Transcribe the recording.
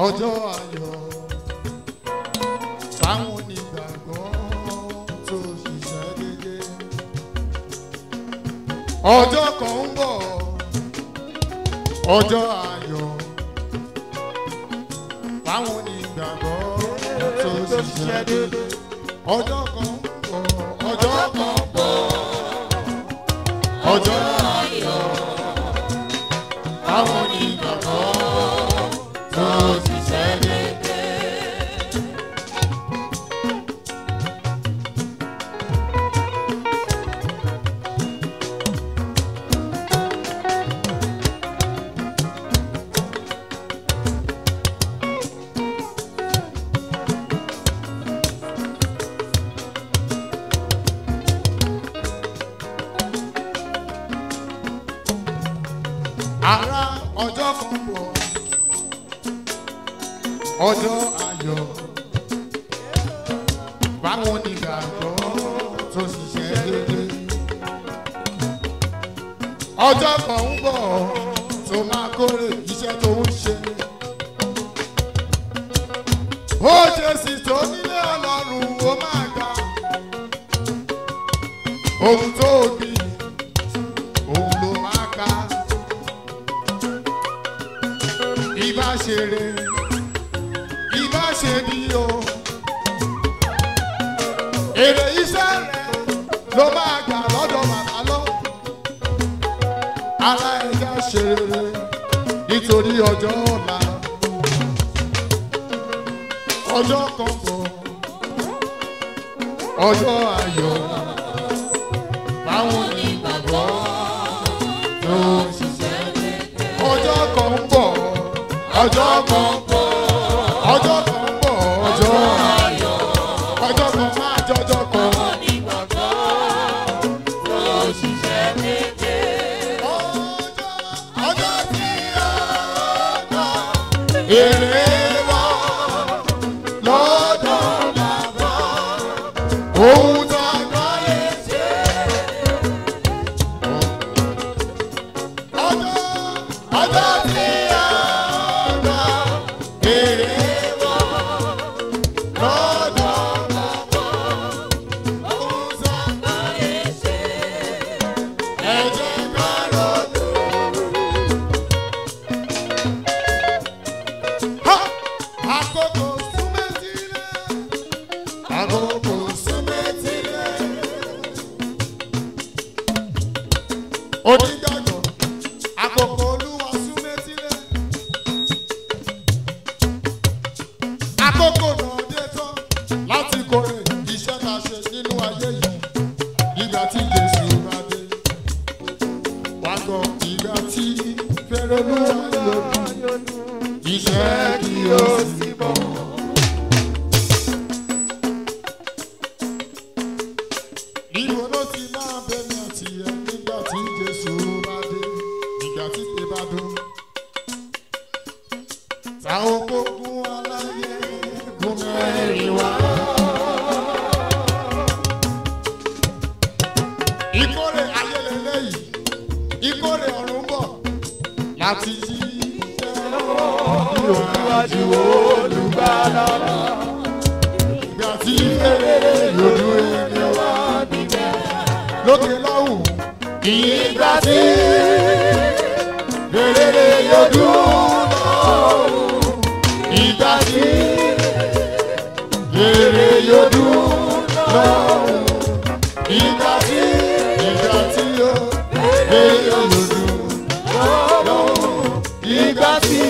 ọjọ́ ayọ̀ fáwọn onígbàgbọ́ tó ṣiṣẹ́ dédé. ọjọ́ kan ń bọ̀ ọjọ́ ayọ̀ fáwọn onígbàgbọ́ tó ṣiṣẹ́ dédé. ọjọ́ kan ń bọ̀ ọjọ́ kan ń bọ̀ ọjọ́ ayọ̀ fáwọn onígbàgbọ́ tó ṣiṣẹ́ dédé. ara ọjọ́ kan bọ̀ ọjọ́ ayọ̀ báwọn onígbàgbọ́ tó ṣiṣẹ́ dédé ọjọ́ kan ń bọ̀ tó máa kórè iṣẹ́ tó ń ṣe ó ṣe sì tó nílé ọlọ́run ó máa ga ohun tó gbìn òun ló máa ká ìbá ṣe re ìbá ṣe bí o èrè iṣẹ́ rẹ ló máa gbà lọ́dọ̀ bàbá lọ ara ẹ̀yà ṣe rere nítorí ọjọ́ ọ̀la ọjọ́ kan bọ̀ ọjọ́ ayọ̀ báwọn onígbàgbọ́ ló ń ṣiṣẹ́ ọjọ́ kan ń bọ̀ ọjọ́ kan ń bọ̀ ọjọ́ kan ń bọ̀ ọjọ́ ayọ̀ ọjọ́ kan máa jọjọ́ kan. Ọjọ́- ọjọ́ tí a gbà èrè wá lọ́dọ̀ bàbá ohun tó gbà lè ṣe. Ọjọ́ ọjọ́ tí a gbà èrè wá lọ́dọ̀ bàbá ohun tó gbà lè ṣe. Ẹ jẹ́ ká ronú. Ha! Àkókò súnmẹ́tìlẹ̀. Àkókò súnmẹ́tìlẹ̀. Onígbàgbọ́, àkókò Olúwa súnmẹ́tìlẹ̀. Àkókò náà dé tán láti kórè iṣẹ́ tá a ṣe nínú ayé yìí. Ìgbà tí Jésù bá dé. Wá gbọ́ ìgbà tí fẹ́rẹ̀ Olúwa yóò dé iṣẹ́ kí o sì bọ̀. Ìwọ ló ti máa bẹ̀rẹ̀ àti ẹ̀ nígbà tí Jésù bá dé, nígbà tí pé bá dún. Ta oko gun aláyé gun mẹ́rin wá. Ìkórè ayé lélẹ́yìí, ìkórè ọ̀run bọ̀ láti yí Olúwàjú olùgbàlà ìgbà tí èrè lòdù èmi wá lókè lọ́hùn. ìgbà tí èrè lòdù lọ́hùn. ìgbà tí èrè lòdù lọ́hùn. ìgbà tí ìgbà tí ó èrè lòdù lọ́hùn. ìgbà tí